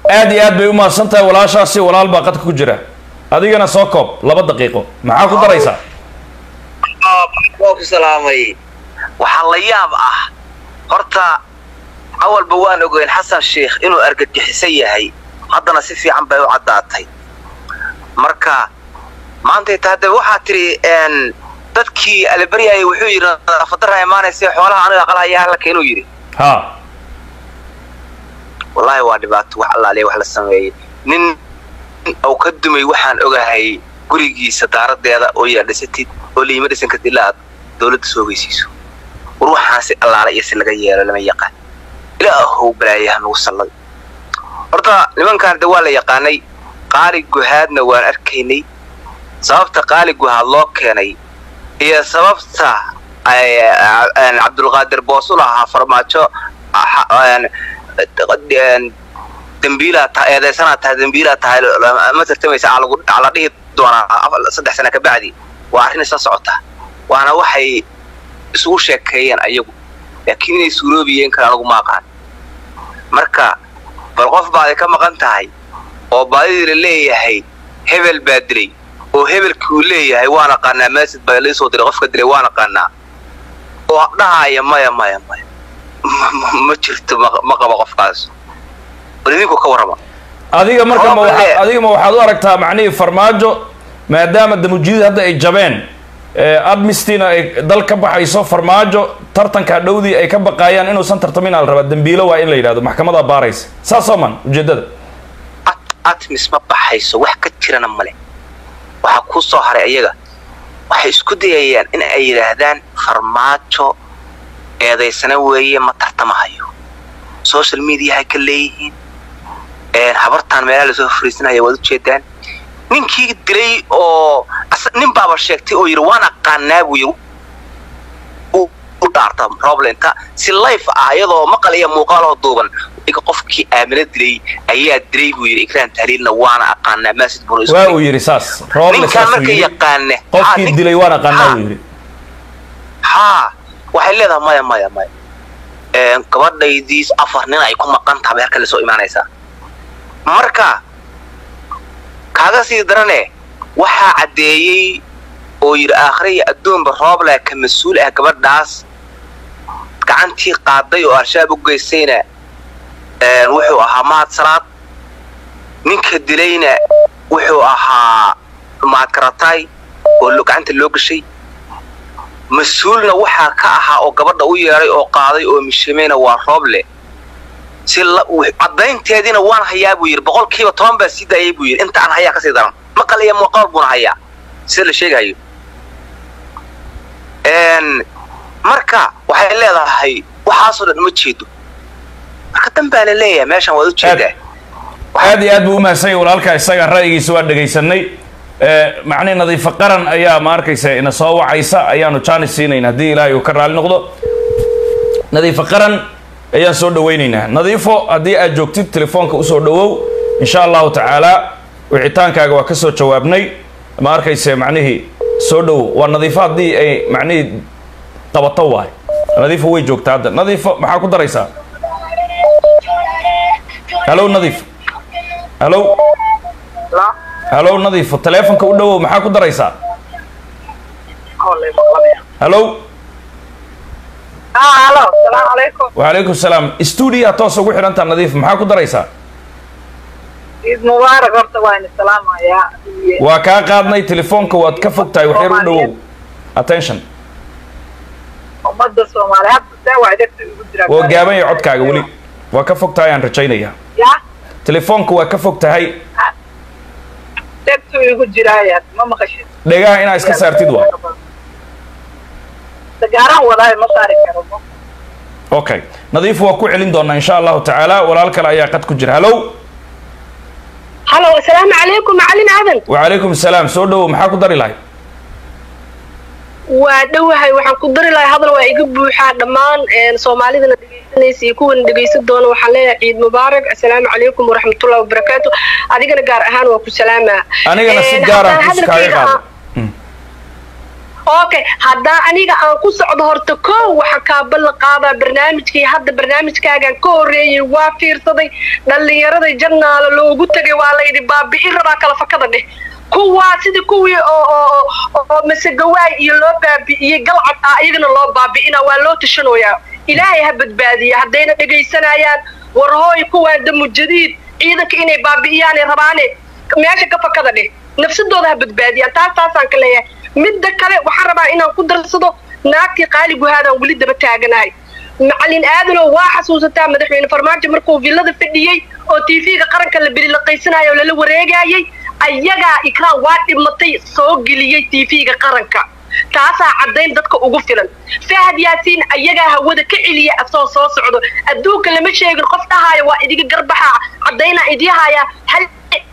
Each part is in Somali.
aad iyo aad bay u mahadsan tahay walaashaasi walaal baa qadka ku jira adigana soo koob laba daqiiqo maxaa ku daraysaa waa ku salaamay waxaa la yaab ah horta awalba waan ogeyn xasan sheikh inuu argagixisan yahay haddana si fiican bay u caddaatay marka maantay ta hadda waxaa tidhi dadkii alibaryaya wuxuu yidhi nadaafaddarra imaanaysa xoolaha aniga qalahaya halka inuu yidhi ha wallaahi waa dhibaato wax allaaliya wax la sameeyey nin uu ka dumay waxaan ogahay gurigiisa daaradeeda oo yaa dhisatid oo liima dhisan kartid ilaa aad dawladda soo ogeysiiso war waxaan si allaala iyo si laga yeelo lama yaqaan ilaahow balaayaha nagu salladay horta nimankaan de waa la yaqaanay qaali guhaadna waan arkaynay sababta qaali guhaad loo keenay iyo sababta cabdulqaadir boos u lahaa farmaajo dembiilaa tahay eedaysanaa tahay dembiilaa tahay ma tartamaysa aa la dhihi doonaa saddex sana ka bacdi waa arrin isla socota waana waxay isugu sheekeeyeen ayagu laakiin inay suuroobiyeen kale anagu ma aqaan marka bal qof baaday ka maqan tahay oo baadidii la leeyahay hebel baa dilay oo hebelkii uu leeyahay waan aqaanaa maasid baa laisoo diray qofka dilay waan aqaanaa oo dhahaya maya maya maya ma jirto ma qabo qofkaas bal idinku ka warrama adiga marka ma waa adiga ma waxaad u aragtaa macnihii farmaajo maadaama damujiidid hadda ay jabeen admistina ay dal ka baxayso farmaajo tartanka dhowdii ay ka baqaayaan inuusan tartamin al rabaa dembiilo waa in la yidhahdo maxkamadaa baaraysa saasoo man ujeeddada atmis ma baxayso wax ka jirana male waxaa kuu soo haray ayaga waxay isku dayayaan in ay yidhaahdaan farmaajo eedaysana weeye ma tartamahayo social mediahay ka leeyihiin habartaan meelaha lasoo fariisanaya waad ujeedaan ninkii dilay oo nin baaba sheegtay oo yidhi waan aqaanaa buu yidhi u dhaarta roblenta si life ah iyadoo maqal iyo muuqaaloo duuban qofkii aamina dilay ayaa dilay buu yidhi ikraan tahliilna waana aqaanaa maasid buna waa uu yidhi saas ninkaan marka yaqaane qofkii dilay waan aqaanaa buu yidhi haa waxay leedahay maya maya maya gabadhaydiis afar nin ay ku maqan taha bay halka lasoo imaanaysaa marka kaaga sii darane waxaa caddeeyey oo yidhi aakhire iyo adduunba rooble ka mas-uul ah gabadhaas gacantii qaaday oo al-shabaab u geystayna wuxuu ahaa mahad salaad ninka dilayna wuxuu ahaa mahad karatay oo gacanta loo gashay mas-uulna waxaa ka ahaa oo gabadha u yeedhay oo qaaday oo mishamayna waa rooble si caddaynteediina waan hayaa buu yidhi boqolkiiba toban baa sii daayay buu yidhi inta aan hayaa kasii daran maqal iyo muuqaal buuna hayaa sida la sheegahayo marka waxay leedahay waxaasoo dhan uma jeedo marka dan baa la leeyahay meeshan waad ujeedaa aad iyo aad buu umahadsan yahy walaalka isaga ra'yigiisa waa dhegaysanay macnihi nadiifo qaran ayaa ma arkaysa ina soo wacaysa ayaanu jaanis siinayn haddii ilaahay uu ka raali noqdo nadiifo qaran ayaan soo dhawaynaynaa nadiifo haddii aad joogtid telefoonka usoo dhawow insha allahu tacaala wicitaankaaga waa ka soo jawaabnay ma arkayse macnihii soo dhowow waa nadiifo haddii ay macnihii qabato waay nadiifo way joogtaa hadda nadiifo maxaa ku daraysaa halo nadiif halo halo nadiifo teleefonka u dhawow maxaa ku daraysaa halo wacalaykum salaam stuudiya toos ugu xidhantaa nadiif maxaa ku daraysaa ciid mubaarak horta waa ini salaamayaa waa kaa qaadnay telefoonka waad ka fog tahay waxyar u dhawow attention ummadda soomaaliya hadda see waa degta ugu jira waa gaaban yahay codkaaga weli waa ka fog tahay aan rajaynayaa ya telefoonka waa ka fog tahay degtu igu jiraaya ma maqashid dhegaha inaa iska saartid waa dagaaraan wadaayo ma saari karo okay nadiif waa ku celin doonaa insha allahu tacaala walaal kale ayaa qad ku jira halow halo asalaamu calaykum macalin aadan wacalaykum salaam soo dhawow maxaa ku dari lahay waa dhowahay waxaan ku dari lahay hadal waa iga buuxaa dhammaan soomaalidana dhegaysanaysa iyo kuwana dhegaysan doona waxaan leeyahay ciid mubaarak assalaamu calaykum waraxmatullahi wabarakaatu adigana gaar ahaan waa ku salaamaa anigana si gaaraan kus kaaga qaado okay haddaa aniga aan ku socdo horta kow waxa kaabala qaadaa barnaamijkii hadda barnaamijkaagaan ka horreeyey waa fiirsaday dhallinyarada jannaala loogu tegay waa layidhi baabi'in rabaa kala fakada dheh kuwaa sidii kuwii oo oo oo masegawaay iyo loo baabi'iyey galcad ah iyagana loo baabi'ina waa loo tashanoyaa ilaahay ha badbaadiya haddayna dhegaysanayaan war hooy kuwaan damu jadiid ciidanka inay baabi'iyaanay rabaane meesha ka fakada dheh nafsadooda ha badbaadiyaan taas taasaan ka leeyahay midda kale waxaan rabaa inaan ku darsado naagtii qaali guhaadaan weli daba taaganahay macalin aadanow waa xasuusataa madaxweyne farmaajo markuu villada fadhiyey oo tv-ga qaranka la belilaqaysanayo oo lala wareegayay ayagaa ikraan waa dhimatay soo geliyey tv-ga qaranka taasaa caddayn dadka ugu filan fahad yaasiin ayagaa hawada ka celiya asoo soo socdo adduunka lama sheegin qof dhahaayo waa idiga garbaxa caddaynaa idihaya hal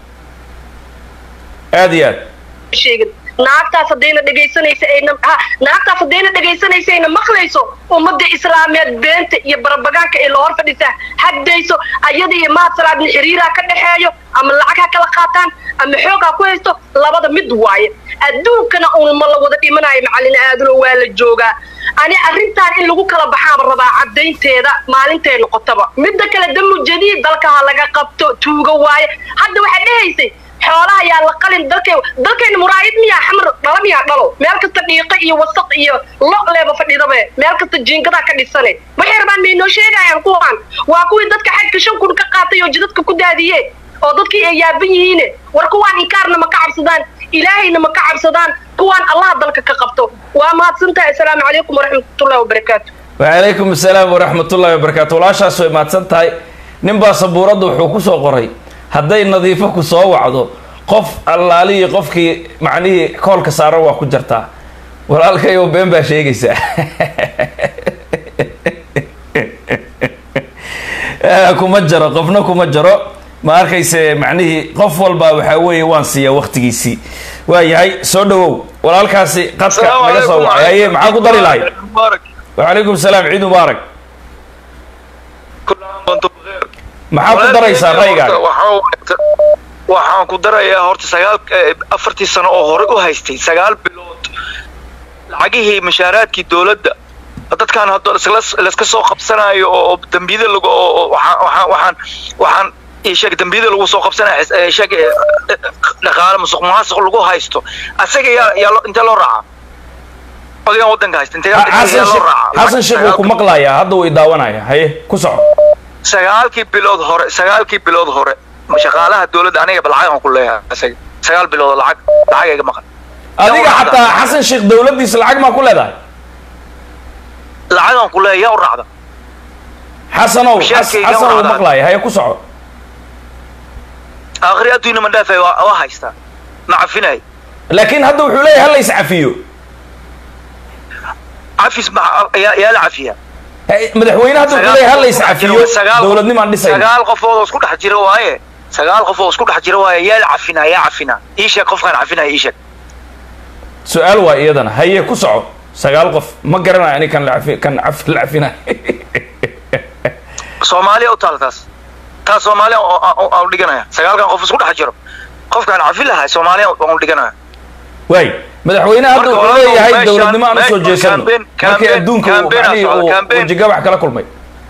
aad iyo aad sheegin naagtaas haddayna dhegaysanaysa ayna ha naagtaas haddayna dhegaysanaysa ayna maqlayso ummadda islaameed beenta iyo barabagaanka ee la hor fadhisaa hagdayso ayada iyo mahad salaadna xiriiraa ka dhexeeyo ama lacag ha kala qaataan ama xoog ha ku haysto labada mid waaye adduunkana uun ma la wada dhimanayo macallin aadano waa la joogaa ani arrintaan in lagu kala baxaaba rabaa caddaynteeda maalintay noqotaba midda kale damu jadiid dalka ha laga qabto tuugo waaye hadda waxaa dhehaysay xoolaha yaa la qalin dalkay dalkayna muraayid miyaa xamar dhala miyaa dhalo meel kasta dhiiqa iyo wasaq iyo lo leeba fadhidabe meel kasta jiingadaa ka dhisane waxay rabaan may noo sheegayaan kuwaan waa kuwii dadka xagka shan kun ka qaatay oo jidadka ku daadiye oo dadkii ay yaaban yihiine war kuwaan inkaarna ma ka cabsadaan ilaahayna ma ka cabsadaan kuwaan allaha dalka ka qabto waa mahadsantahay assalaamu calaykum waraxmatullahi wabarakaatu wacalaykum asalaam waraxmatullahi wabarakaatu walaashaas way mahadsan tahay ninbaa sabuuradda wuxuu ku soo qoray hadday nadiifo ku soo wacdo qof allaalihii qofkii macnihii koolka saaran waa ku jartaa walaalkayow been baa sheegaysaa kuma jaro qofna kuma jaro ma arkayse macnihii qof walba waxaa weeye waan siiyaa waktigiisii waa yahay soo dhawow walaalkaasi qadka naga soo wacay haye maxaa ku dari lahay wacalaykum salaam ciid mubaarak maxaa ku daraysaa raygaan waxaan ku darayaa horta sagaal afartii sano oo hore u haystay sagaal bilood lacagihii mashaaraadkii dowladda dadkan hadda layska soo qabsanayo oo dambiyada lagu waxaan waxaan waxaan sheeg dambiyada lagu soo qabsanayo sheeg dhaqaale musuq maasuq lagu haysto asaga yaa yaa intee loo raacaa odagan waddanka haysta intee loo raacaa xasan sheekh wuu ku maqlayaa hadda way daawanaya haye ku soco sagaalkii bilood hore sagaalkii bilood hore shaqaalaha dowladda aniga lacag aan ku leeyahay isaga sagaal bilood lacag lacag iga maqan adiga xataa xasan sheekh dowladdiisa lacag maa ku leedahay lacag aan ku leeyahay yaa u raacda xasanow Mushaarkayga xasan wuu wacdaa. maqlaaya haye ku soco aakhiri adduuna ma dhaafay waa waa haystaa ma cafinay laakiin hadda wuxuu leeyahay hala is cafiyo cafis ma yaa yaa la cafiyaa Hey, madaxweyne hadda wuxuu leeyahay hala is cafiyo Sagaal- dowladnimaan dhisayna sagaal qofood oo isku dhex jira waaye sagaal qof oo isku dhex jira waaye yaa la cafinaa yaa cafinaa ii sheeg qofkaan cafinaya ii sheeg su-aal waa iyadana haye ku soco sagaal qof ma garanayo ani kan la cafi kan caf la cafinayo soomaaliya u taala taas taas soomaaliya oo- oo- aan u dhiganaya sagaalkan qof isku dhex jiro qofkaan cafin lahaa soomaaliya aan u dhiganaya waay madaxweyne hadda Marka wuxuu walaalow, leeyahay meeshaan- dowladnimo aan usoo me- jeesano campaign- markii campaign- adduunka uu campaign aa macnihii socda, uu campaign. wejigabax kala kulmay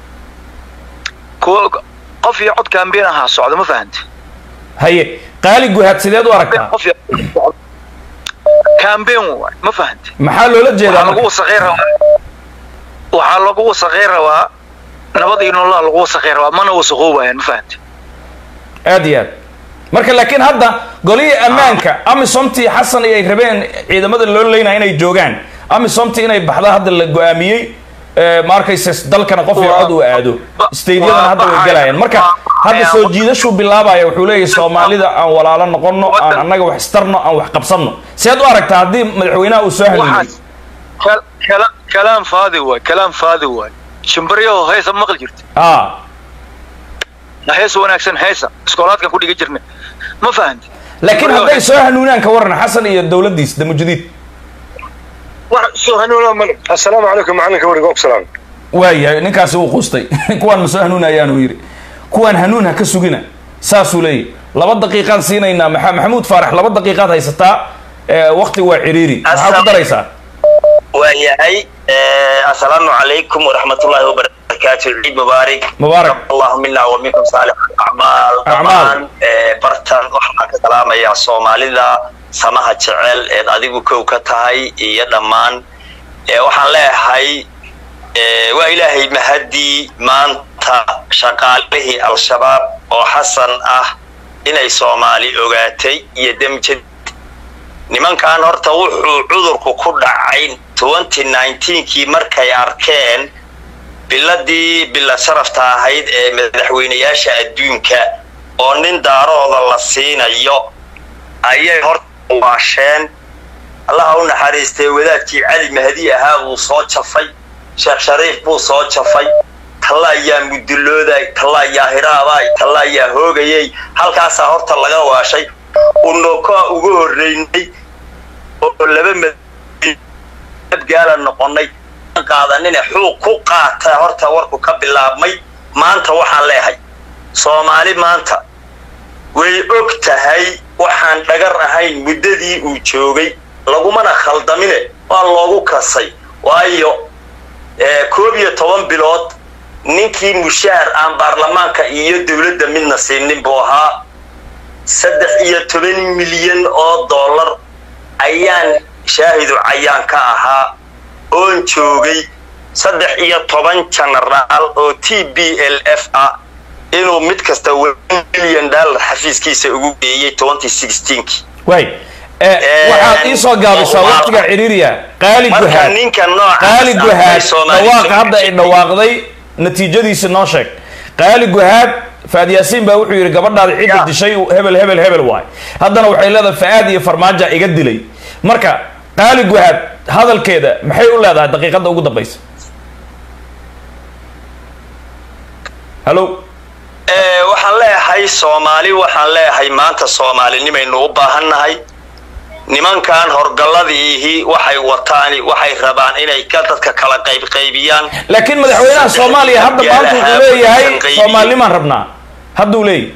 kuwa qof iyo cod kaambeen ahaa socda ma fahanta haye qaali guhaad sideed u aragtaa qof iyo kaambeen waay ma fahanta maxaa loola jeedaa waxaa lagu marka? wasaqey rabaa waxaa lagu wasaqey rabaa nabad iyo nololaa lagu wasaqey rabaa mana wasaqoobayaan ma fahanta aad iyo aad marka laakiin hadda golihii ammaanka amisomtii xasan ay rabeen ciidamada loo leynaya inay joogaan amisomtii inay baxda hadda la go-aamiyey eh, ma arkayse dalkana qof iyo cod uu aado stadiadana hadda way galayaan marka hadda soo jiidashuu bilaabaya wuxuu leeyahay soomaalida aan walaalo noqono aan annaga wax istarno aan wax qabsanno seed u aragtaa haddii madaxweynaha uu soo hanuuniyey waxaas kal- kala- kalaam faadi waay kalaam faadi waay shimbiryaho heesa maqli jirta a hees wanaagsan heesa iskoolaadkan ku dhiga jirna ma fahanti laakiin hadday soo hanuunaan ka waran xasan iyo dowladdiis damujadiid wax soo hanuuna male assalaamu calaykum macalinka wariga ogsalaan waayahay ninkaasi wuu quustay kuwaan ma soo hanuunayaanuu yidhi kuwaan hanuun ha ka sugina saasuu leeyahy laba daqiiqaan siinaynaa maxa maxamuud faarax laba daqiiqaad haysataa ee wakti waa ciriiri maxaa ku daraysaa waayahay assalaamu calaykum waraxmatullaahi wabarakaatu ciid mubaarak mubaarak allahu mina wa minkum saalix acmaal dhammaan bartan waxaan ka salaamayaa soomaalida samaha jecel eed adigu kow ka tahay iyo dhammaan waxaan leeyahay waa ilaahay mahadii maanta shaqaalihii al-shabaab oo xasan ah inay soomaali ogaatay iyo demjad nimankan horta wuxuu cudurku ku dhacay kii markay arkeen biladii bila sharafta ahayd ee madaxweynayaasha adduunka oo nin daarooda la siinayo ayay horta waasheen allaha u naxariistay wadaadkii cali mahdi ahaa buu soo jafay sheekh shariif buu soo jafay talla ayaa mudulooday talla ayaa hiraabay talla ayaa hoogayay halkaasaa horta laga waashay unokoa ugu horreynay oo laba madgaala noqonay qaadanine xuuq ku qaata horta warku ka bilaabmay maanta waxaan leehay soomaali maanta way og tahay waxaan dhagar ahayn muddadii uu joogay lagumana khaldamine waa loogu kasay waayo koob iyo toban bilood ninkii mushaar aan baarlamaanka iyo dowladda midna siinin buu ahaa saddex iyo toban milyan oo dollar ayaan shaahidu cayaan ka ahaa oon joogay saddex iyo toban genaraal oo t b l f ah inuu mid kasta milyan dollar xafiiskiisa ugu geeyey way waxaad ii soo gaabisaa waqtiga ciriiriya qaali guhaad qaali guhaad dhawaaqa hadda ay dhawaaqday natiijadiisa noo sheeg qaali guhaad faad yaasiin baa wuxuu yidhi gabadhaada cidda dishay hebel hebel hebel waay haddana waxay leedahay fa-aad iyo farmaaja iga dilay marka qaali guhaad hadalkeeda maxay u leedahay daqiiqadda ugu dambaysa hallo waxaan leeyahay soomaali waxaan leeyahay maanta soomaalinimaynu u baahannahay nimankan horgalladiihi waxay wataan waxay rabaan inay ka dadka kala qaybqaybiyaan laakiin madaxweynaha soomaaliya hadda maanta wuxuu leeyahay soomaalinimaan rabnaa hadduu leeyahy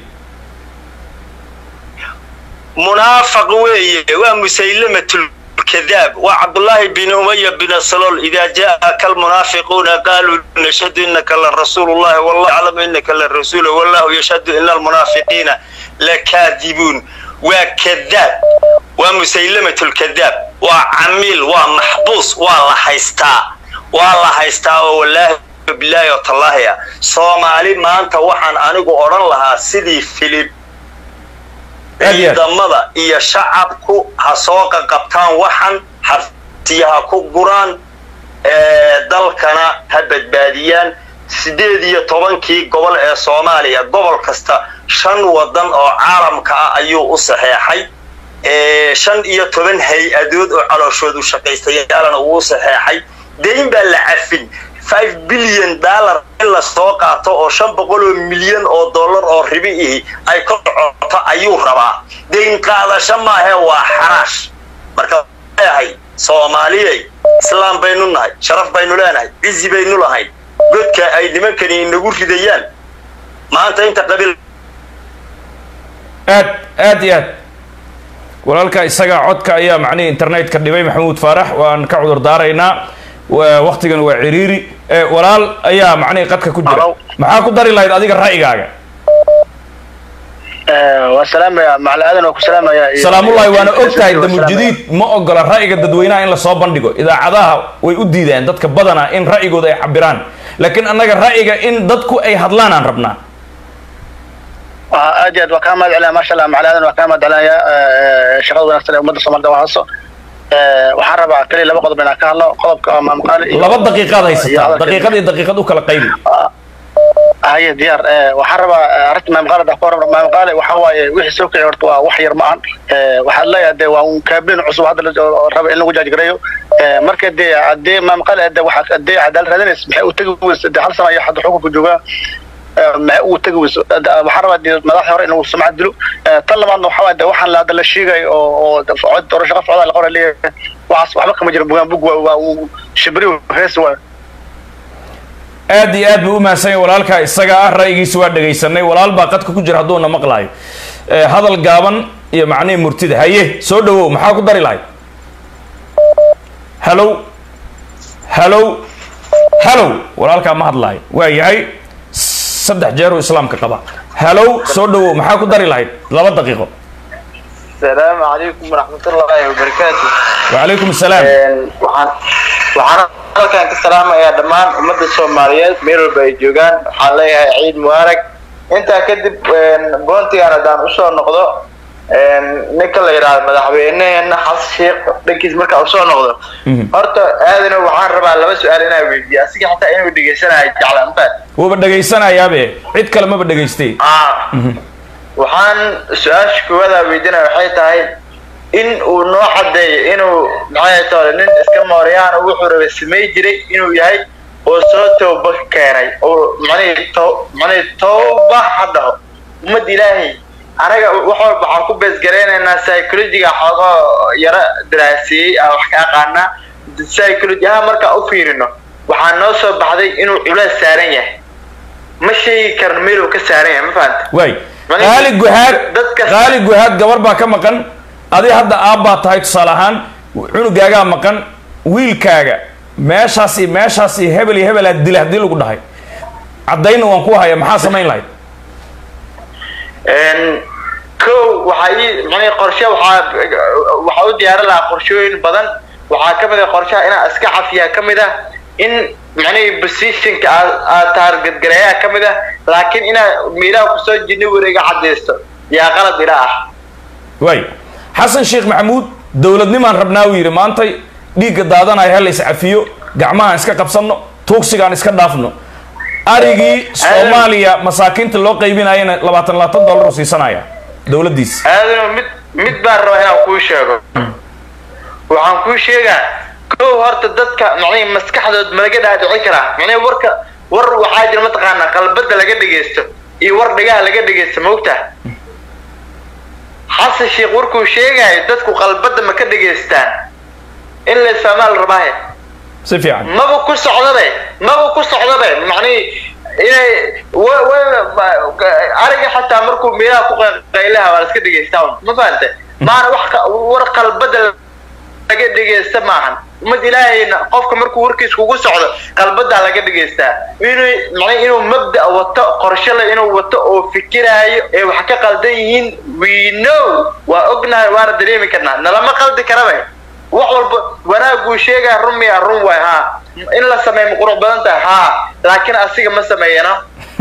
munaafaq weeye waa musaylamatul كذاب وعبد الله بن أمية بن سلول إذا جاءك المنافقون قالوا نشهد إنك لرسول الله والله يعلم إنك للرسول والله يشهد إن المنافقين لكاذبون وكذاب ومسيلمة الكذاب وعميل ومحبوس والله حيستا والله حيستا والله بالله وتالله يا صومالي ما أنت وحن أنيقو أوران لها سيدي فيليب ciidamada iyo shacabku ha soo qaqabtaan waxan xartiyaha ku guraan dalkana ha badbaadiyaan sideed iyo tobankii gobol ee soomaaliya gobol kasta shan wadan oo caalamka ah ayuu u saxeexay shan iyo toban hay-adood oo calooshoodu shaqaystayaalana uu u saxeexay dayn baa la cafin five billion dollar in la soo qaato oo shan boqol oo milyan oo dollar oo ribi ihi ay ka socoto ayuu rabaa dayn qaadasho maahe waa xaraash marka leeyahay soomaaliyey islaam baynu nahay sharaf baynu leenahay cizi baynu lahayn godka ay nimankani inagu ridayaan maanta inta qabiil aad aad iyo aad walaalka isaga codka ayaa macnihii internetka dhibay maxamuud faarax waan ka cudur daaraynaa waktigan waa ciriiri walaal ayaa macnihii qadka ku jira maxaa ku dari lahayd adiga ra'yigaaga waa salaamaya macali aadan waa ku salaamaya salaamullahi waana og tahay damuljadiid ma ogola ra'yiga dadweynaha in lasoo bandhigo idaacadaha way u diideen dadka badana in ra'yigooda ay cabiraan laakiin annaga ra'yiga in dadku ay hadlaan aan rabnaa aad iyo aad waa kaa mahad celinaya maasha allah macali aadan waa kaa mahad celinaya shaqada wanaagsan ee ummadda soomaalida waa hayso waxaan rabaa kaliya laba qodob inaan ka hadlo qodobka maamqaali laba daqiiqaad haysataa daqiiqad iyo daqiiqad u kala qaybi haye diyaar waxaan rabaa arrinta maamqaali da kahor maamqaali waxa waaye wixii soo kicay horta waa wax yar ma ahan waxaad leeyahay de waa un kaabin cusub hadda raba in lagu jaajgareeyo marka dee haddee maamqaali de waxa haddee cadaalad raadinaysa maxay u tegi weysa de hal sana iyo hadda xukunka joogaa maxay ugu tegi weyso waxaan rabaa dee madaxda hore inuu sumcad dilo tan labaadna waxa waaye de waxaan la hadda la sheegay oo oo cod doorasho qof codaa la qora leeyahay waxaas waxba kama jiro bugaan bug waa uu shibri hees waa aad iyo aad buu u mahadsan yahay walaalkaa isaga ah ra'yigiisa waa dhegaysanay walaal baa qadka ku jira hadduuna maqlaayo hadal gaaban iyo macnihii murtida haye soo dhawow maxaa ku dari lahayd hallow halow halow walaalkaa ma hadlaayo waa yahay saddex jeer uu islaamka qaba halow soo dhawow maxaa ku dari lahayd laba daqiiqo السلام عليكم ورحمة الله وبركاته وعليكم السلام waxaan waxaan halkan ka salaamayaa dhammaan ummadda Soomaaliyeed meel walba ay joogaan waxaan leeyahay ciid mubaarak intaa kadib boontigaan haddaan usoo noqdo ninka la yidhaahdo madaxweyneheena xasan sheekh dhankiis markaa usoo noqdo horta aadana waxaan rabaa laba su-aal inaa weydiiyo asiga xataa inuu dhegeysanayo jeclaan mafaad wuuba dhegaysanayaabe cid kale maba dhegaystay waxaan su-aasha koowaada weydiinaya waxay tahay in uu noo cadeeyo inuu maxay tahay nin iska mooryaan oo wuxuu rabay samay jiray inuu yahay oo soo tooba keenay oo macnihii to macnihii tooba ha dhaho ummad ilaahay anaga wax walba waxaan ku beesgaraynaynaa psychologiga xoogoo yaro daraasiyey aan wax ka aqaanaa psychology ahaan markaan u fiirino waxaa noo soo baxday inuu culays saaran yahay ma sheegi karno meeluu ka saaran yahay ma fahanta waay qaali guhaad qaali guhaad gabar baa ka maqan adi hadda aabbaa tahay tusaale ahaan cunugaagaa maqan wiilkaaga meeshaas iyo meeshaas iyo hebel iyo hebel aad dila haddii lagu dhahay caddayna waan ku haya maxaa samayn lahayd kow waxaa ii macnii qorshe waxaa waxaa u diyaarin lahaa qorshooyin badan waxaa ka mid ah qorshaha inaa iska cafiyaa ka mid ah in macnihii positionka aad taargadgareeyaa ka mid ah laakiin inaa miilaha kusoo jirna wareega cadaysto yaa qalad ila ah waay xasan sheekh maxamuud dowladnimaan rabnaa uu yidhi maantay dhiigga daadanayo hal is cafiyo gacmahaan iska qabsanno tuugsigaan iska dhaafno arigii soomaaliya masaakiinta loo qaybinayana labaatan labaatan dollar u siisanaya dowladdiisa aadano mid mid baan rabaa inaan kuu sheego waxaan kuu sheegaa kow horta dadka macnihi maskaxdood ma laga dhaadhici karaa macnihi warka war waxaa jira mataqaanaa qalbada laga dhegaysto iyo war dhagaha laga dhegaysto maogtaa xasan sheekh warkuu sheegayo dadku qalbada ma ka dhegaystaan in la isfahmaa la rabaahe si fiican maba ku socdabe maba ku socdabe macnihi inay ariga xataa markuu meelaha ku qaylaha waa la iska dhegaystaa ma fahante maana wax war qalbada laga dhegaysta maahan ummad ilaahayna qofka markuu warkiis kugu socdo qalbadaa laga dhegaystaa inuu macnaa inuu mabda wato qorshale inuu wato oo fikiraayo ee wax ka qaldan yihiin we know waa ognahay waana dareemi karnaa nalama qaldi karaba wax walba wanaaguu sheegaa run miya run waay haa in la sameeyo ma qurux badan tahay haa laakiin asiga ma sameeyana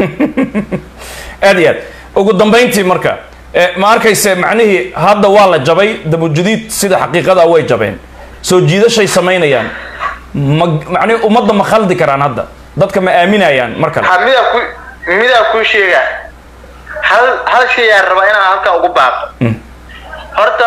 aad iyo aad ugu dambayntii marka ma arkayse macnihii hadda waa la jabay dabujudiid sida xaqiiqada way jabeen soo jiidashay samaynayaan ma macnihi ummadda ma khaldi karaan hadda dadka ma aaminayaan mar kale ha midaa ku midaa kuu sheegaa hal hal shayaan rabaa inaan halkan ugu baaqo horta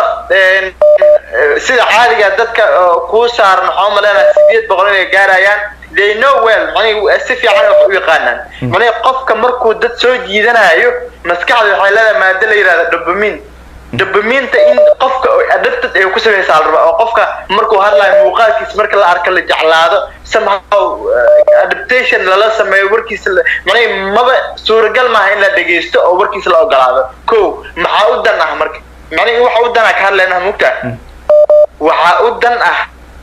sida caadiga dadka kuu saaran waxaa umaleynaa sideed boqol inay gaarayaan they know well macnihi si fiican wax u yaqaanaan macnihi qofka markuu dad soo jiidanayo maskaxda waxay leedahay maado la yidhahda dopamine dopamiinta in qofka adapted ay ku samaysaa la rabaa oo qofka markuu hadlayo muuqaalkiisa marka la arka la jeclaado somehow adaptation lala sameeyo warkiisa macnihi maba suuragal maaha in la dhegaysto oo warkiisa la ogolaado ko maxaa u dan ah marka macnihi waxa u dan ah ka hadlaynaa mugta waxaa u dan ah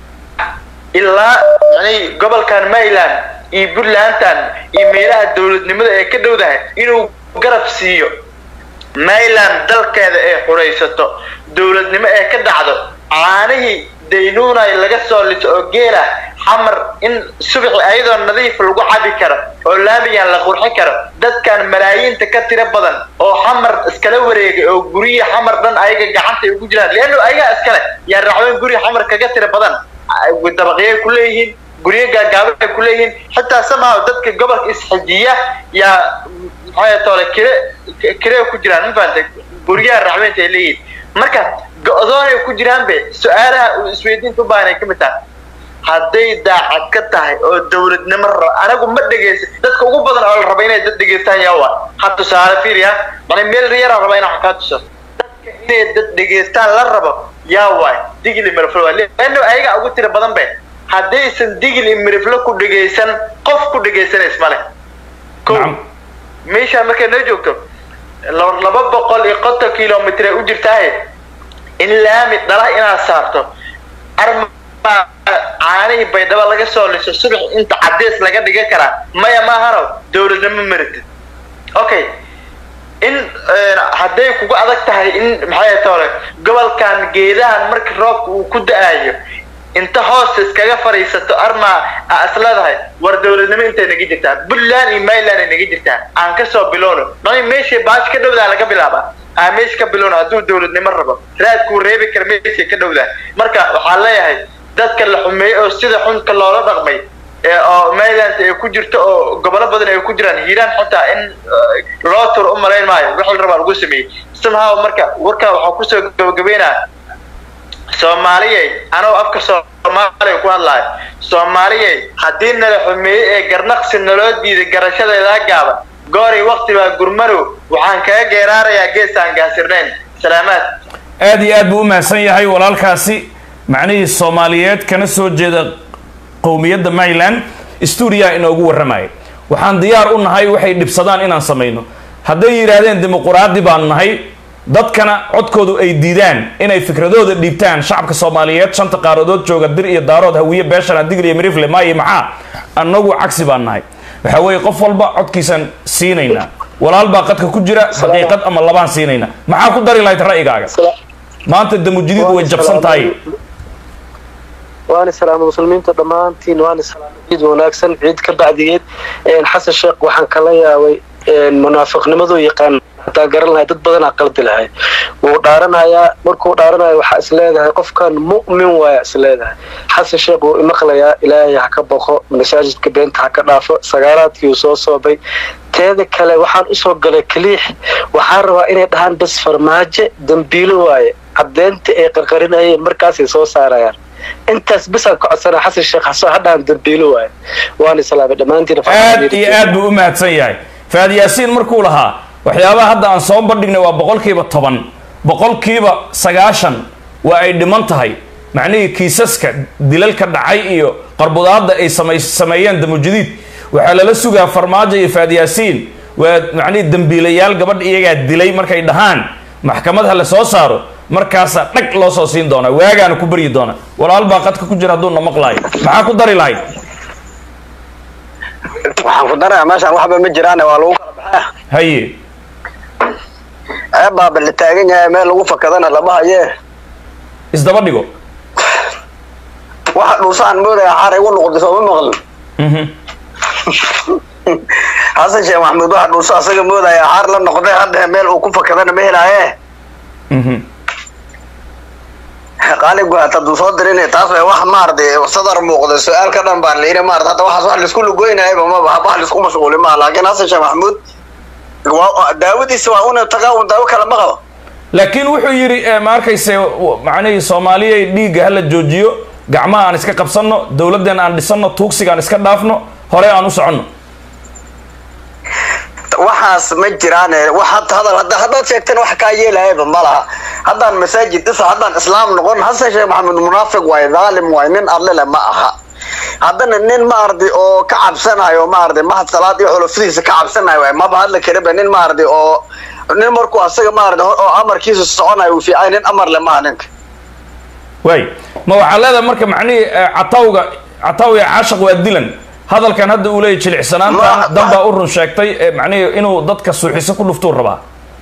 ilaa macnihi gobolkan maryland iyo puntlandan iyo meelaha dowladnimada ee ka dhowdahay inuu garab siiyo maryland dalkeeda ee xuraysato dowladnimo ee ka dhacdo caanihii daynuunay laga soo liso oo geela xamar in subaxi ayadoo nadiif lagu cabi karo oo laamigan la qurxi karo dadkan malaayiinta ka tiro badan oo xamar iskala wareegay oo guryihi xamar dhan ayaga gacanta ay ugu jiraan leanno ayagaa iskale yaa raxweyn guryi xamar kaga tiro badan dabaqyay ku leeyihiin guryo gaagaaba ay ku leeyihiin xitaa somehow dadka gobolka isxijiya yaa maxay toole kire kire ku jiraan ma fahantay guryaha raxweynta ay leeyihiin marka go-doonay ku jiraan be su-aalaha uu isweydiinta u baahan ay ka mid tahay hadday daacad ka tahay oo dowladnimo raba anagu ma dhegaysa dadka ugu badan oo la raba inay dad dhegaystaan yaa waa ha tusaale fiiriya mana meel riyara raba inaan wax kaa tuso dadka inay dad dhegaystaan la rabo yaa waay digli miriflo waa leanno ayaga ugu tira badan be haddaysan digli miriflo ku dhegaysan qof ku dhegaysanays male ko meeshaan markay noo joogto laba boqol iyo konton kilomitr ay u jirtaaye in laami dhala inaad saarto arma caanihii baydhabo laga soo liso subax inta cadeys laga dhigan karaa maya maahano dowladnimo maritid okay in hadday kugu adag tahay in maxay tole gobolkan geedahan marka roobka uu ku da-aayo inta hoosta iskaga fadhiisato arma aa isleedahay war dowladnimo intay naga jirtaa puntland iyo mainland ay naga jirtaa aan kasoo bilowno nani meeshii baash ka dhowdaa laga bilaabaa aa meesha ka bilowno hadduu dowladnimo rabo raadkuu reebi kara meeshay ka dhowdaa marka waxaan leeyahay dadka la xumeeyey oo sida xunka loola dhaqmay oo mainland ay ku jirto oo gobolo badan ay ku jiraan hiiraan xitaa in loo turo u malayn maayo wixii la rabaa lagu sameeyey somehow marka warkaa waxaa kusoo gabagabeynaa soomaaliyey anoo afka soomaaliya ku hadlaayo soomaaliyey haddii nala xumeeyey ee garnaqsi naloo diiday garashadeedaa gaaban gooray wakti baa gurmanow waxaan kaga geeraarayaa gees aan gaasirnayn salaamaad aad iyo aad buu u mahadsan yahay walaalkaasi macnihii soomaaliyeed kana soo jeeda qowmiyadda maryland stuudiyaa inoogu warramaya waxaan diyaar u nahay waxay dhibsadaan inaan samayno hadday yidhaahdeen dimuquraadi baan nahay dadkana codkoodu ay diidaan inay fikradooda dhiibtaan shacabka soomaaliyeed shanta qaaradood jooga dir iyo daarood hawiye beeshana digl iyo mirifle maayo maxaa annagu cagsi baan nahay waxa weeye qof walba codkiisaan siinaynaa walaal baa qadka ku jira daqiiqad ama labaan siinaynaa maxaa ku dari lahayd ra'yigaaga maanta damujidiid way jabsan tahay waana salaama muslimiinta dhammaantiin waana salaama ciid wanaagsan ciid ka bacdigeed xasan sheekh waxaan kala yaabay munaafiqnimadu yaqaan hataa garan lahay dad badanaa qaldi lahay wuu dhaaranayaa markuu dhaaranayo waxaa is leedahay qofkan mu'min waaya is leedahay xasan sheekh wuu imaqlayaa ilaahay ha ka boqo masaajidka beenta ha ka dhaafo sagaalaadkii uu soo soobay teeda kale waxaan usoo galay kaliix waxaan rabaa inay dhahaan bas farmaajo dambiilo waaye caddeynta ay qarqarinayeen markaasay soo saarayaan intaas bisaan ka codsanaa xasan sheekh hasoo hadhaan dambiilo waaye waana salaamay dhammaantiin aad iyo aad buu u mahadsan yahay faad yaasiin markuu lahaa waxyaabaha hadda aan soo bandhignay waa boqolkiiba toban boqolkiiba sagaashan waa ay dhiman tahay macnihii kiisaska dilalka dhacay iyo qarbudaadda ay samay sameeyeen damujadiid waxaa lala sugaa farmaajo iyo faad yaasiin waa macnihii dambiilayaal gabadha iyagaa dilay markay dhahaan maxkamad ha la soo saaro markaasaa dhag loo soo siin doonaa waagaana ku baryi doona walaal baa qadka ku jira hadduu na maqlaayo maxaa ku dari lahayd waxaan ku darayaa meeshaan waxba ma jiraan waa lagu kala baxaa haye ceeb baaba la taagan yahay meel lagu fakadana lama haye isdaba dhigo waxa dhuusaan moodaya xaar igu noqday sooma maqlin xasan sheekh maxamuud waxa dhuuso asaga moodaya xaar la noqday hadda meel uu ku fakadana ma helaaye qaali guhat hadduu soo dirin taas way wax maaragtay sadar muuqda su-aal ka dhan baan layidhi maarata hadda waxaas wax laisku lugoynayaba maba wax laisku mashquuli maa laakiin xasan sheekh maxamuud daawadiisa waa una tagaa un daawo kale ma qabo laakiin wuxuu yidhi ma arkayse macnihii soomaaliyay dhiigga hala joojiyo gacmaha aan iska qabsanno dowladdeena aan dhisanno tuugsiga aan iska dhaafno hore aan u soconno waxaas ma jiraan wax hadal hadda haddaad sheegteen wax kaa yeelayaba ma laha haddaan masaajid dhisa haddaan islaam noqon xasan sheekh maxamed munaafiq waaye dhaalim waaye nin adlele ma aha haddana nin maaragtay oo ka cabsanayo maaragtay mahad salaad iyo xulufadiisa ka cabsanayo waaye maba hadla kariba nin maaragtay oo nin markuu asaga maaragtay oo amarkiisa soconayo uu fiicay nin amar le maha ninka waay ma waxaa leedahay marka macnihii catawga catawga caashaq waa dilan hadalkan hadda uu leeyahy jilicsanaanta danbaa u run sheegtay macnihii inuu dadka suuxiso ku dhuftuu rabaa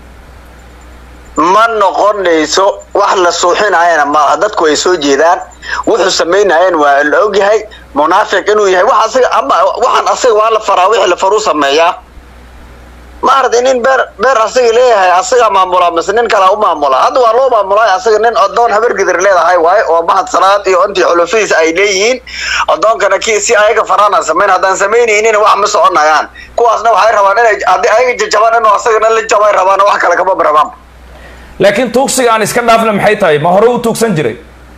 ma noqonayso wax la suuxinayana malaha dadku ay soo jeedaan wuxuu samaynayeen waa la ogyahay munaafiq inuu yahay wax asaga ama waxaan asaga waa la faraa wixii la faruu sameeyaa maaragtay nin beer beer asaga leeyahay asaga maamulaa mise nin kalaa u maamulaa hadda waa loo maamulay asaga nin odoon habargidir leedahay waaye oo mahad salaad iyo intii xulufadiisa ay leeyihiin odoonkana ki si ayaga faraana samayn haddaan samaynaynin wax ma soconayaan kuwaasna waxay rabaan inay haddii ayaga jajabaan inuu asagana la jabay rabaan wax kale kama rabaan laakiin tuugsiga aan iska dhaafna maxay tahay ma hore u tuugsan jiray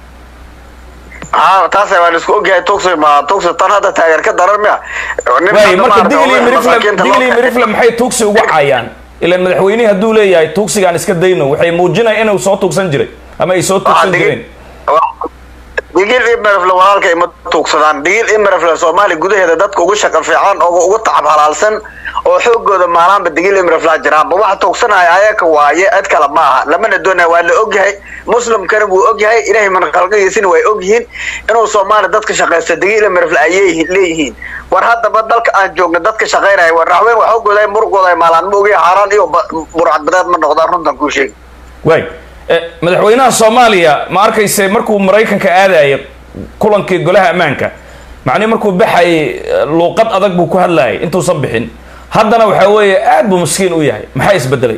ha taas waan isku ogyahay tuugsi ma tuugsi tan hadda taageer ka daran miya way marka digli mirifle digli mirifle maxay tuugsi ugu caayaan ilan madaxweynihi hadduu leeyahay tuugsigaan iska dayno waxay muujinaya inuu soo tuugsan jiray ama ay soo tuugsan jireen digil imerfle walaalkay ma tuugsadaan digil imerfle soomaaliya gudaheeda dadka ugu shaqo fiican oo ugu tacab halaalsan oo xoogooda maalaanba digil imraflaa jiraanba waxa tuugsanaya ayaka waaye cid kale ma aha lamana doonaya waa la ogyahay muslimkana wuu ogyahay ilaahay manqalqigiisina way ogyihiin inuu soomaali dadka shaqaysta digil imrafla ayay leeyihiin war haddaba dalka aan joogna dadka shaqaynaya war raxween waa xoogooda murugooda maalaan ma ogaya xaaraan iyo burcadbadeed ma noqdaan runtan kuu sheegi waay madaxweynaha soomaaliya ma arkayse markuu maraykanka aadaya kulankii golaha ammaanka macnihi markuu baxayay luuqad adag buu ku hadlayay intuusan bixin haddana waxaa weeye aad buu maskiin u yahay maxaa isbedelay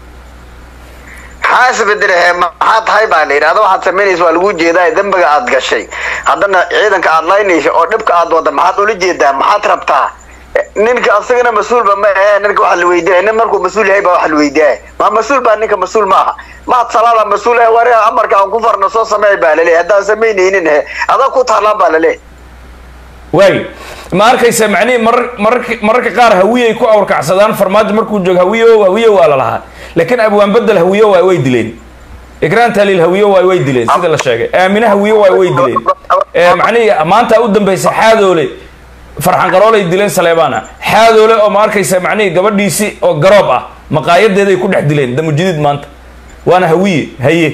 maxaa isbedelahe maxaa tahay baa la yidhahda waxaad samaynaysa waa lagu jeedaa dembiga aad gashay haddana ciidanka aad laynaysa oo dhibka aad wada maxaad ula jeedaa maxaad rabtaa ninka asagana mas-uulba ma ahe ninka waxa la weydiinaya nin markuu mas-uul yahay baa waxa la weydiinaya ma mas-uul baa ninka mas-uul ma aha mahad salaada mas-uul ah wari amarka aan ku farno soo sameey baa laleeyahy haddaan samaynaynin he adag ku taalaan baa laleeyahy waay ma arkaysa macnihi marar mararka mararka qaar hawiyay ku awrkacsadaan farmaajo markuu joogo hawiyo hawiyo waa la lahaa laakiin abwaan bedel hawiyo waa way dileen ikraan taliil hawiyo waa way dileen sida la sheegay aamine hawiyo waa way dileen macnihi maanta u dambaysa xaadoole farxan qaroolay dileen saleebaana xaadoole oo ma arkaysa macnihii gabadhiisi oo garoob ah maqaayadeeday ku dhex dileen damujadiid maanta waana hawiye haye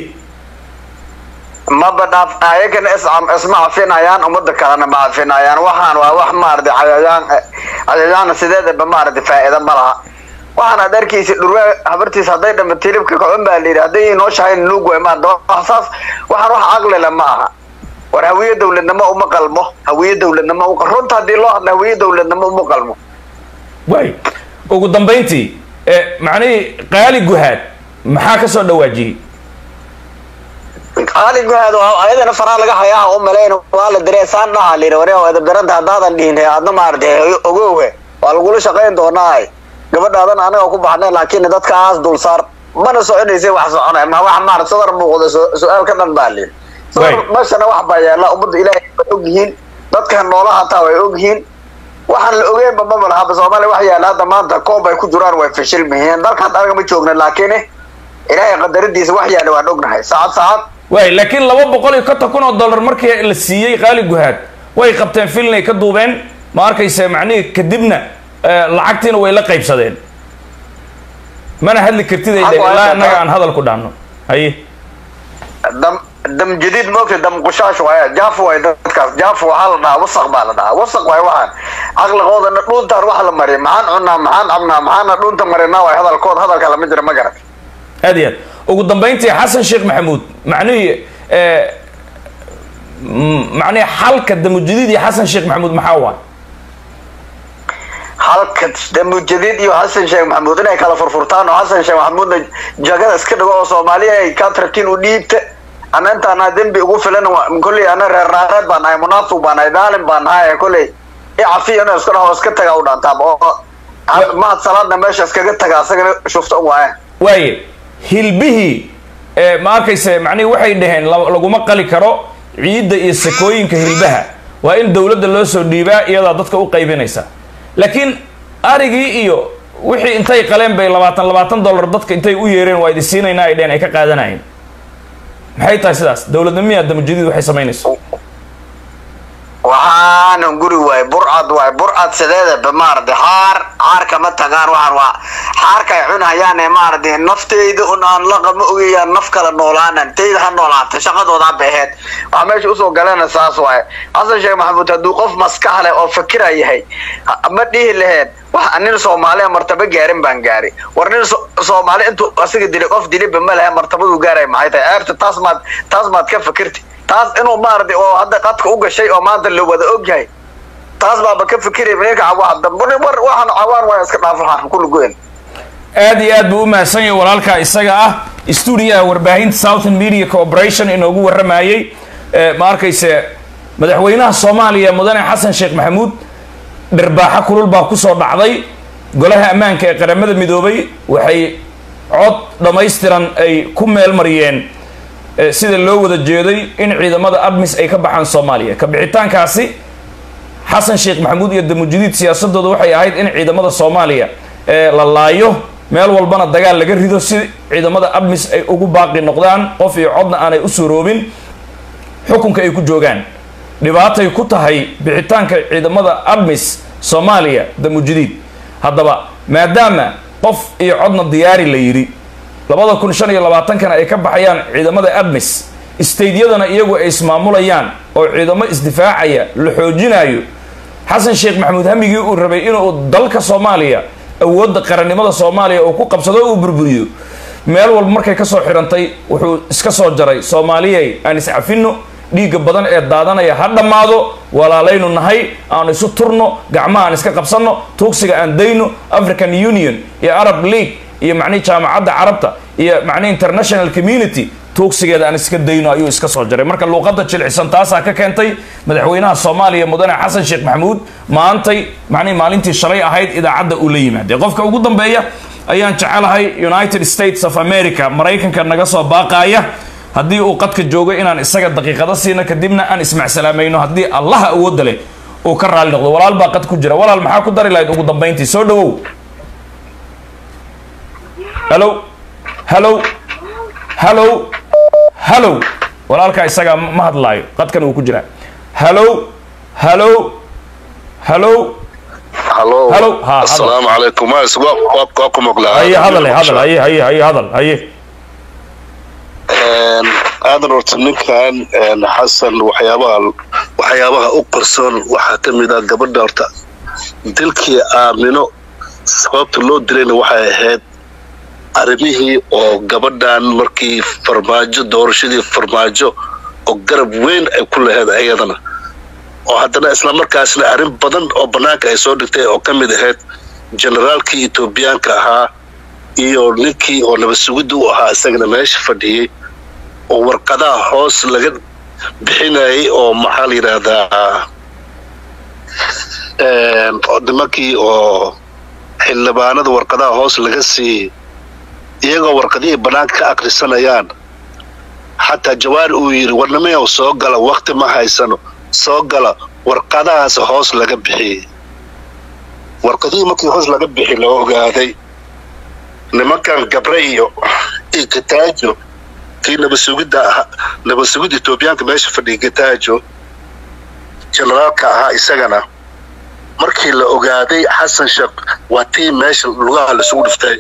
maba dhaaf ayagana iscam isma cafinayaan umada kalena ma cafinayaan waxaan waa wax maarata cayayaan cayayaana sideedaba maarata faa'iida ma laha waxaan aad arkaysa dhurwaa habartiis hadday dhama tilibka kacun baa la yidhi hadday inoo shahayn nuug way maan saas waxaan wax caqlile ma aha war hawiye dawladnimo uma qalmo hawiye dawladnimo u runta haddii loo hadla hawiye dawladnimo uma qalmo waay ugu dambayntii macnihii qaali guhaad maxaa ka soo dhawaajiyey qaali guhaad ayadana faraa laga hayaa u malayn waa la diree saan dhaha la yidhi wari edabdaranta haddaadan dhihin adna maarata ogowhe waa lagula shaqayn doonaa gabadhaadan anaga ku baxnay laakiin dadkaas dulsaar mana soconaysa wax soconay ma wax maarata sadar muuqda su-aal ka dhan baa la yidhi meshana wax baa yaalla ummadda ilaahay way ogyihiin dadkan noolaha hataa way ogyihiin waxaan la ogeynba maba lahaba soomaaliya wax yaalla hadda maanta koob ay ku jiraan way fashilmihiin dalkan anaga ma joogna laakiin ilaahay qadaradiisa wax yaalla waan ognahay saacad saacad waay laakiin laba boqol iyo konton kun oo dollar markii la siiyey qaali guhaad way qabteen filnay ka duubeen ma arkaysa macnihii kadibna lacagtiina way la qaybsadeen mana hadli kartidayda ilaa innaga aan hadal ku dhaano haye dam dam jadiid moogta dam qushaash waaya jaaf waay dadkaas jaaf waxaa la dhahaa wasaq baa la dhahaa wasaq waay waxaan caqligoodana dhuuntaan wax la mariya maxaan cunaa maxaan cabnaa maxaana dhuunta marinaa waay hadalkood hadalka lama jira ma garat aad iyo aad ugu dambayntii xasan sheekh maxamuud macnihii macnihi xalka damujadiid iyo xasan sheekh maxamuud maxaa waay halka damujadiid iyo xasan sheekh maxamuud inay kala furfurtaan oo xasan sheekh maxamuudna jagada iska dhigo oo soomaaliya ay ka tartiin u dhiibta ana intaana dembi ugu filan kolley ana reer naareed baan nahay munaafiq baan nahay daalin baan nahay kolley icafiya inuu iska dhaho iska taga u dhaantaab oo mahad salaadna meesha iskaga taga asagana shufta u waayan waaye hilbihii ma arkayse macnihi waxay dhaheen laguma qali karo ciidda iyo sakooyinka hilbaha waa in dawladda loo soo dhiibaa iyadaa dadka u qaybinaysa laakiin arigii iyo wixii intay qaleen bay labaatan labaatan dollar dadka intay u yeereen waa idi siinaynaa ay dheheen ay ka qaadanayeen maxay tahay sidaas dawladnimiya damujadiid waxay samaynayso waxaana guri waay burcad waay burcad sideedaba maarata xaar xaar kama tagaan waxaan waa xaarka ay cunahayaane maarata nafteyda un aan laqa ma ogayaan naf kala noolaanan tayda ha noolaata shaqadooda haba aheyd waxaa meesha usoo galena saas waay xasan sheekh maxamuud hadduu qof maskax leh oo fakira yahay ma dhihi laheen wax nin soomaaliya martaba gaarin baan gaari war nin soomaali intuu asiga dilay qof diliba ma lehe martabaduu gaaray maxay tahay eerta taas maad taas maad ka fakirti taas inuu maarata oo hadda qadka u gashay oo maanta la wada ogyahay taas baaba ka fikiraya ninka war waxaan cawaan waa iska dhaaf waxaan kulli goyn aad iyo aad buu u mahadsan yahay walaalkaa isaga ah stuudiyaha warbaahinta southern media corporation inoogu warramayey ma arkayse madaxweynaha soomaaliya mudane xasan sheekh maxamuud dhirbaaxo kulul baa kusoo dhacday golaha ammaanka ee qaramada midoobay waxay cod dhammaystiran ay ku meel mariyeen sida loo wada jeeday in ciidamada admis ay ka baxaan soomaaliya ka bixitaankaasi xasan sheekh maxamuud iyo damujadiid siyaasadooda waxay ahayd in ciidamada soomaaliya la laayo meel walbana dagaal laga rido si ciidamada admis ay ugu baaqi noqdaan qof iyo codna aanay u suroobin xukunka ay ku joogaan dhibaatay ku tahay bixitaanka ciidamada admis soomaaliya damujadiid haddaba maadaama qof iyo codna diyaari la yidhi labada kun shan iyo labaatankana ay ka baxayaan ciidamada admis staydyadana iyagu ay ismaamulayaan oo ciidamo isdifaacaya la xoojinayo xasan sheekh maxamuud hamigii uu rabay inuu dalka soomaaliya awoodda qarannimada soomaaliya uu ku qabsado uu burburiyo meel walba markay kasoo xidhantay wuxuu iska soo jaray soomaaliyay aan iscafino dhiigga badan ee daadanaya ha dhammaado walaalaynu nahay aan isu turno gacmaha aan iska qabsanno tuugsiga aan dayno african union iyo arab league iyo macnihi jaamacadda carabta iyo macnihi international community tuugsigeeda aan iska dayno ayuu iska soo jaray marka luuqadda jilcisan taasaa ka keentay madaxweynaha soomaaliya mudane xasan sheekh maxamuud maantay macnihi maalintii shalay ahayd idaacadda uu la yimaadee qofka ugu dambeeya ayaan jecelahay united states of america maraykanka naga soo baaqaaya haddii uu qadka joogo inaan isaga daqiiqado siino kadibna aan ismacsalaamayno haddii allaha awoodda leh uu ka raali noqdo walaal baa qad ku jira walaal maxaa ku dari lahayd ugu dambayntii soo dhawow halo halo halo halo walaalkaa isagaa ma hadlaayo qadkan uu ku jiraa halo halo halo halo halo ha assalaamu calaykum mas waa ku maqlaa haye hadal hadal haye haye haye hadal haye aadan horta ninkan xasan waxyaabaha waxyaabaha u qarsoon waxaa ka mid ah gabadha horta dilkii aamino sababta loo dilayna waxay ahayd arrimihii oo gabadhan markii farmaajo doorashadii farmaajo oo garab weyn ay ku lahayd ayadana oo haddana islamarkaasna arrin badan oo bannaanka ay soo dhigtay oo ka mid ahayd generaalkii etoobiyaanka ahaa iyo ninkii oo nabad sugidda u ahaa isagana meesha fadhiyey oo warqadaha hoos laga bixinayay oo maxaa la yidhaahdaa nimankii oo xildhibaanada warqadaha hoos laga siiyey iyagoo warqadihii bannaanka ka akrisanayaan xataa jawaar uu yidhi warnamayow soo gala wakti ma haysano soo gala warqadahaas hoos laga bixiyey warqadihii markii hoos laga bixi la ogaaday nimankan gabre iyo iyo gataajo kii nabasugidda ahaa nabasugidda etoobiyaanka meesha fadhiyay gataajo generaalka ahaa isagana markii la ogaaday xasan sheekh waa tii meesha lugaha laisugu dhiftay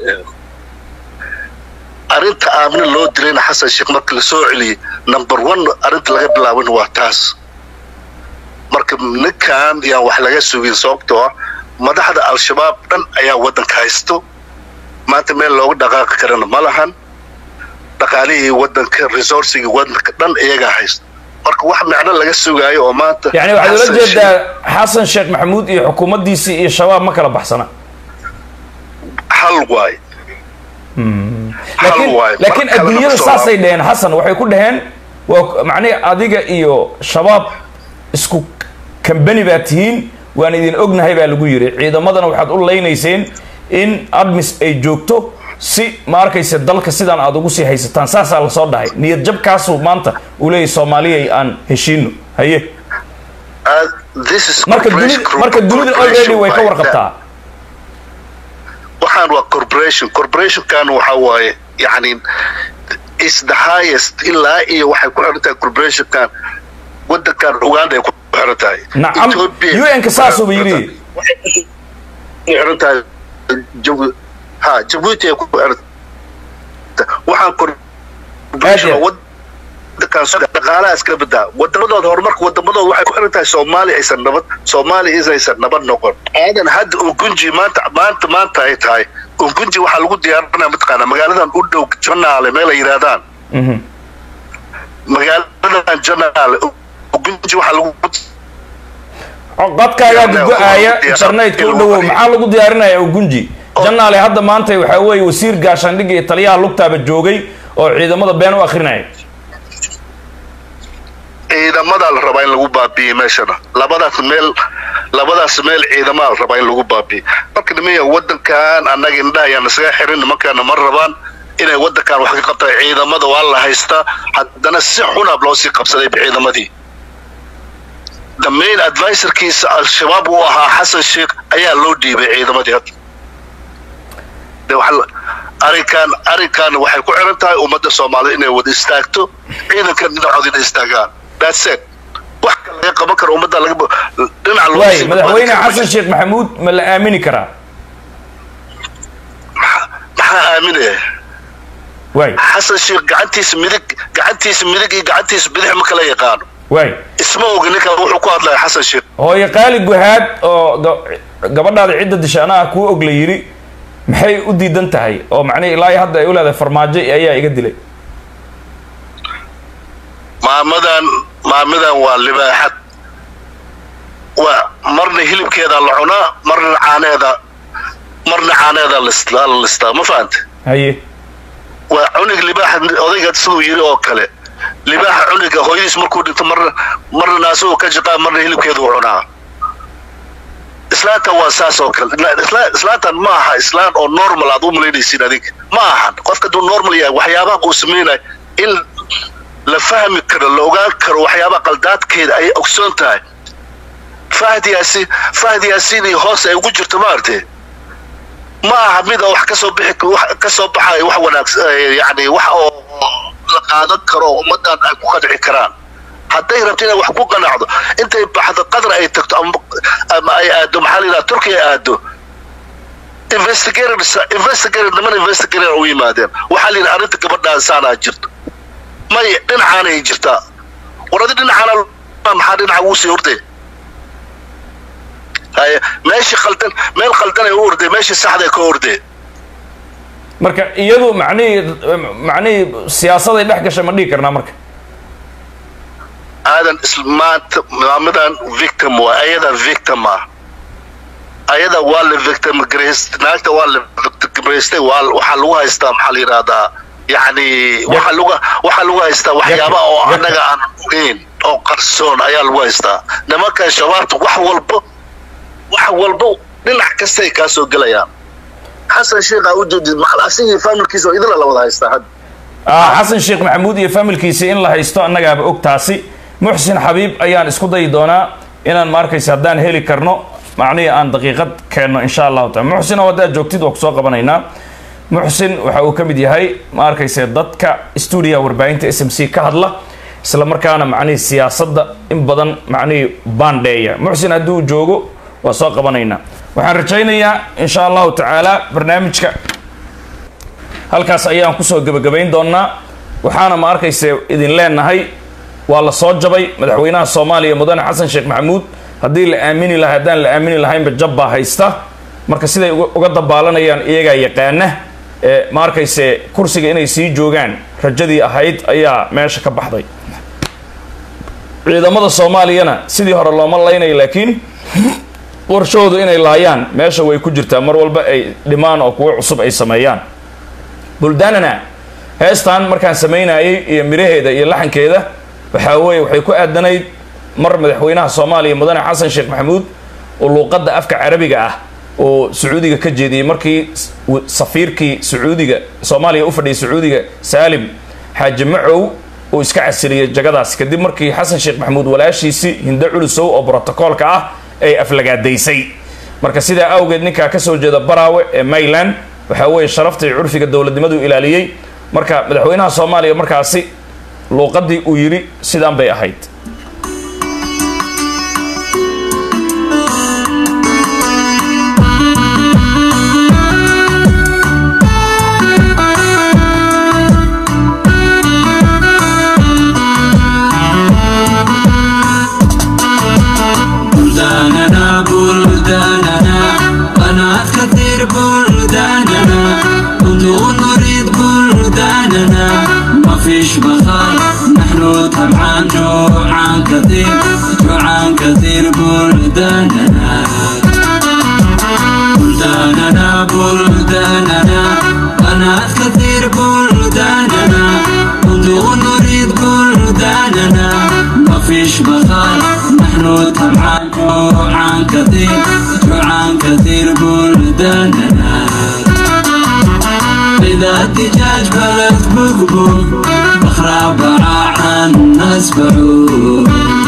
arrinta aamina loo dilayna xasan sheekh marka lasoo celiyey number one arrinta laga bilaabana waa taas marka ninkan yaan wax laga sugin sababtoo ah madaxda al-shabaab dhan ayaa waddanka haysto maanta meel looga dhaqaaqi karana ma lahan dhaqaalihii waddanka resourcigii waddanka dhan iyagaa haysto marka wax micno laga sugaayo oo maanta yani waxaad ula jeedaa xasan sheekh maxamuud iyo xukuumaddiisii iyo shabaab ma kala baxsana hal waay laakiin laakiin adduunyada saasay dheheen xasan waxay ku dhaheen waa macnihi adiga iyo shabaab isku kambani baa tihiin waan idin ognahay baa lagu yidhi ciidamadana waxaad u leynayseen in admis ay joogto si ma arkayse dalka sidaan aad ugu sii haysataan saasaa lasoo dhahay niyad jabkaasuu maanta uu leeyahy soomaaliyay aan heshiino haye marka dunida marka dunida already way ka warqabtaa waxaan waa corporation corporationkan waxa waaye yani is the highest ilaa iyo waxay ku xiran tahay corporationkan wadankan uganda ay ku xiran tahay nacam un-ka saasuuba yidhi xiran tahay ha jabuuti ay ku xiran waxaan corporation wadankan dhaqaalaha iska badaa wadamadooda horumarka wadamadooda waxay ku xiran tahay soomaaliya aysan nabad soomaaliya isaysan nabad noqon aadan hadda ungunji maanta maanta maanta ay tahay ungunji waxaa lagu diyaarinaya mataqaanaa magaaladan u dhow janaale meel ay yidhaahdaan magaaladan janaale ungunji waxaa lagu qadkaagaa gugo-aaya internetka u dhowow maxaa lagu diyaarinaya ugunji janaale hadda maanta waxaa weeye wasiir gaashaandhigga iyo taliyaha lugtaaba joogay oo ciidamada been u akrinaya ciidamadaa la rabaa in lagu baabi'iyey meeshana labadaas meel labadaas meel ciidamaa la rabaa in lagu baabi'iyey marka nimaya wadankan annaga indhaha ayaan isaga xirin nimankaana ma rabaan inay wadankan wax ka qabtaan ciidamada waa la haystaa haddana si xunaab loo sii qabsaday ciidamadii the main advisorkiisa al-shabaab uu ahaa xasan sheekh ayaa loo dhiibay ciidamadii hadda de waxa arrinkan arrinkan waxay ku xiran tahay ummadda soomaalida inay wada istaagto ciidankan dhinacooda inay istaagaan that's it wax kale laga qaban karo ummadda laga dhinac loo waay madaxweyne xasan sheekh maxamuud ma la aamini karaa waxaa aaminaya waay xasan sheekh gacantiisa midig gacantiisa midig iyo gacantiisa bidix ma kala yaqaano waay isma ogi ninkan wuxuu ku hadlaya xasan sheekh hooyo qaali guhaad oo ga- gabadhaada cidda dishaana ah kuu og la yidhi maxay u diidan tahay oo macnihi ilaa iyo hadda ay u leedahay farmaajo ayaa iga dilay maamadan maamadan waa libaaxad waa marna hilibkeeda la cunaa marna caaneeda marna caaneeda lis- la listaa ma fahante haye waa cunug libaaxa odayga siduu yiri oo kale libaaxa cunuga hooyadiis markuu dhinto marna marna naasuhu ka jiqaa marna hilibkeedu cunaa islaanta waa saas oo kale Na- isla- islaantan ma aha islaan oo normal aad u malaynaysiin adig ma ahan qofka hadduu normal yahay waxyaabaha uu samaynayo in la fahmi karo la ogaan karo waxyaabaha qaldaadkeeda ayay ogsoon tahay fahd yaasiin fahd yaasiin iyo hoos ay ugu jirto maartee ma aha mida wax kasoo bixi wax kasoo baxayo wax wanaagsan eh, yacni wax oo la qaadan karo oo ummadan ay ku qanci karaan hadday rabto inay wax ku qanacdo intay baxdo qadar ay tagto ama ama ay aado maxaa la yidhaha turkiya ay aado investigators investigator niman investigator u yimaadeen waxaa la yidhi arrinta gabadhaan saanaa jirto may dhinacaanay jirtaa waradi dhinacaana maxaa dhinaca wuu sii ordee haye meeshii khaldan meel khaldan ay u ordee meeshii saxda ay ka ordee marka iyadu macnihii macnihii siyaasaday dhex gashay ma dhihi karnaa marka aadan isl- maanta maamadan victim waa ayada victim ah ayada waa la victim grace naagta waa la victim grace waa waxaa lagu haystaa maxaa la yidhahdaa yacni waxaa lagu waxaa lagu haystaa waxyaaba oo annaga aan ogeyn oo qarsoon ayaa lagu haystaa nimankan shabaabta wax walbo wax walbo dhinac kastay kaa soo gelayaan xasan sheekh aa u jeedid maxal asigii familkiisa oo idila la wada haystaa hadda ah xasan sheekh maxamuud iyo familkiisi in la haysto annagaaba og taasi muxsin xabiib ayaan isku dayi doonaa inaan ma arkaysa haddaan heli karno macnihii aan daqiiqad keenno insha allahu taala muxsin oo haddaad joogtid waa kusoo qabanaynaa muxsin waxa uu ka mid yahay ma arkaysa dadka stuudiyaha warbaahinta s m c ka hadla isla markaana macnihii siyaasadda in badan macnihii baandheeya muxsin hadduu joogo waa soo qabanaynaa waxaan rajaynayaa insha allahu tacaala barnaamijka halkaas ayaan kusoo gebagabayn doonaa waxaana ma arkayse idin leenahay waa la soo jabay madaxweynaha soomaaliya mudane xasan sheekh maxamuud haddii la aamini lahay haddaan la aamini lahaynba jab baa haysta marka siday uga uga dabaalanayaan iyagaa yaqaana ee ma arkayse kursiga inay sii joogaan rajadii ahayd ayaa meesha ka baxday ciidamada soomaaliyana sidii hore looma laynayo laakiin warshoodu inay laayaan meesha way ku jirtaa mar walba ay dhimaan oo kuwo cusub ay sameeyaan buldaanana heestan markaan samaynayay iyo miraheeda iyo laxankeeda waxaa weeye waxay ku aadanayd mar madaxweynaha soomaaliya mudane xasan sheekh maxamuud oo luuqadda afka carabiga ah oo sacuudiga ka jeediyey markii s- w- safiirkii sacuudiga soomaaliya u fadhiyay sacuudiga saalim xaaji macow uu iska casiliyey jagadaas kadib markii xasan sheekh maxamuud walaashiisii hindo culusow oo brotokoolka ah ay aflagaadaysay marka sidaa awgeed ninkaa ka soo jeeda baraawe ee mayland waxaa weeye sharafta iyo curfiga dowladnimadu ilaaliyey marka madaxweynaha soomaaliya markaasi luuqadii uu yidhi sidaan bay ahayd بلداننا بلداننا قناة كثير بلداننا بدون نريد بلداننا ما فيش بخار نحن طبعا جوعان كثير جوعان كثير بلداننا بلداننا بلداننا قناة كثير بلداننا بدون نريد بلداننا ما فيش بخار نحن طبعا جوعان كثير جوعان كثير بلداننا إذا الدجاج بلد بقبوق بخرى باع عن ناس بعوق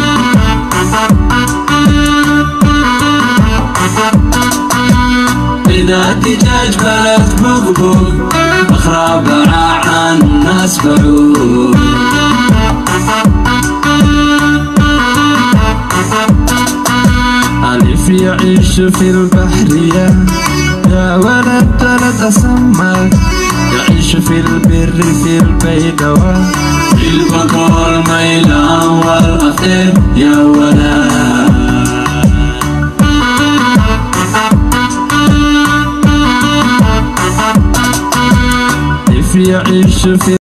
إذا الدجاج بلد بقبوق بخرى باع عن ناس بعوق ألف يعيش في البحرية يا ولد ولد أسمر يعيش في البر في البيدوى في البقر ميلان والأخير يا ولد يعيش في